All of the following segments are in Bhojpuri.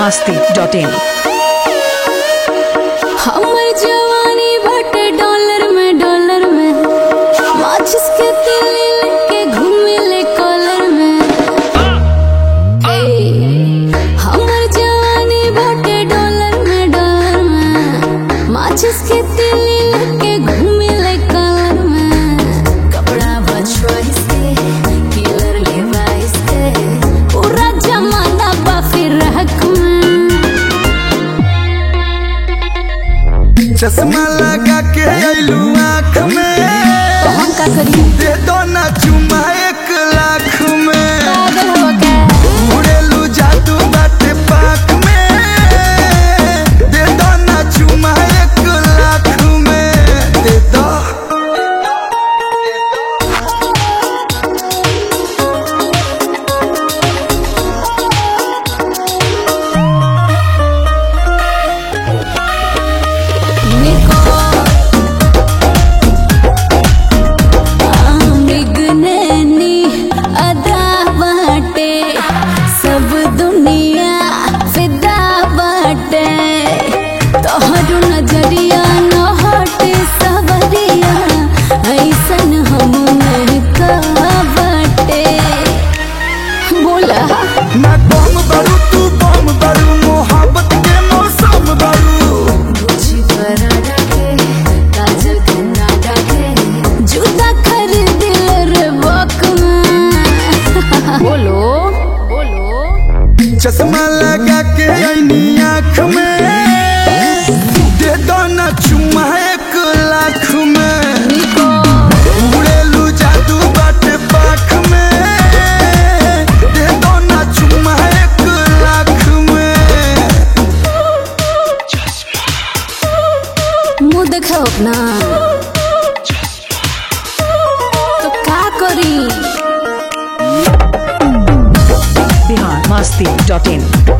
masti.in हमर जवानी बटे डॉलर में डॉलर में माचिस के तिली लेके घूमे ले कॉलर में ए, हमर जवानी बटे डॉलर में डॉलर में माचिस के तिली लेके घूमे ले कॉलर में कपड़ा बचवाइस के किलर लेवाइस के पूरा जमाना बा फिर हक में चश्मा लगा के अइलू आँख में तो हम का करी दे दो ना चुमा एक लाख में पागल हो गया उड़ेलू जादू बाटे पाख में दे दो ना चुमा एक लाख में दे दो निको आमिगननी अदा बाटे सब दुनिया फिदा बाटे तोहरो नजरिया न हटे सवरिया ऐसन हम नहीं का बाटे बोला ना बम बरू तू बम बरू मोहब्बत के मौसम बरू गुच्छी पराठा के काजल के नाटा के जूता खरीद रे बक बोलो बोलो चश्मा लगा के अइनी आँख में दे दो ना चुमा एक लाख में निको उड़ेलू जादू बाटे पाख में दे दो ना चुमा एक लाख में मुंह देखो अपना तो का करी Bihar masti.in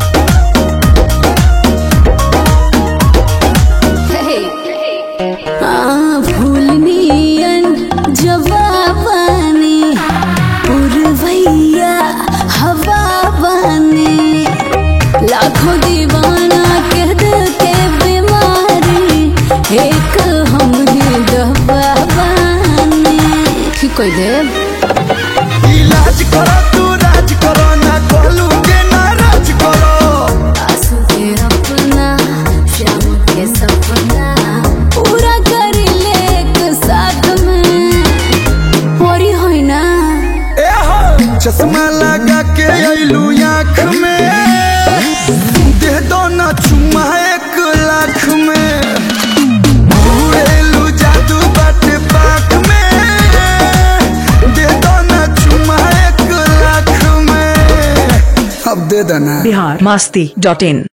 आ, भूलनियन जवाबानी पुरवैया हवा बानी लाखों दीवाना कह दिल के बीमारी एक हमने दवा बानी की कोई देव इलाज करो तू राज करो ना कोलू के नाराज करो आंसू के अपना शाम के सपना पूरा कर ले एक साथ में होरी होई ना ए हो चश्मा लगा के अइलू आँख में दे दो ना चुमा एक लाख में उड़ेलू जादू बाटे पाख में दे दो ना चुमा एक लाख में अब दे देना Bihar masti.in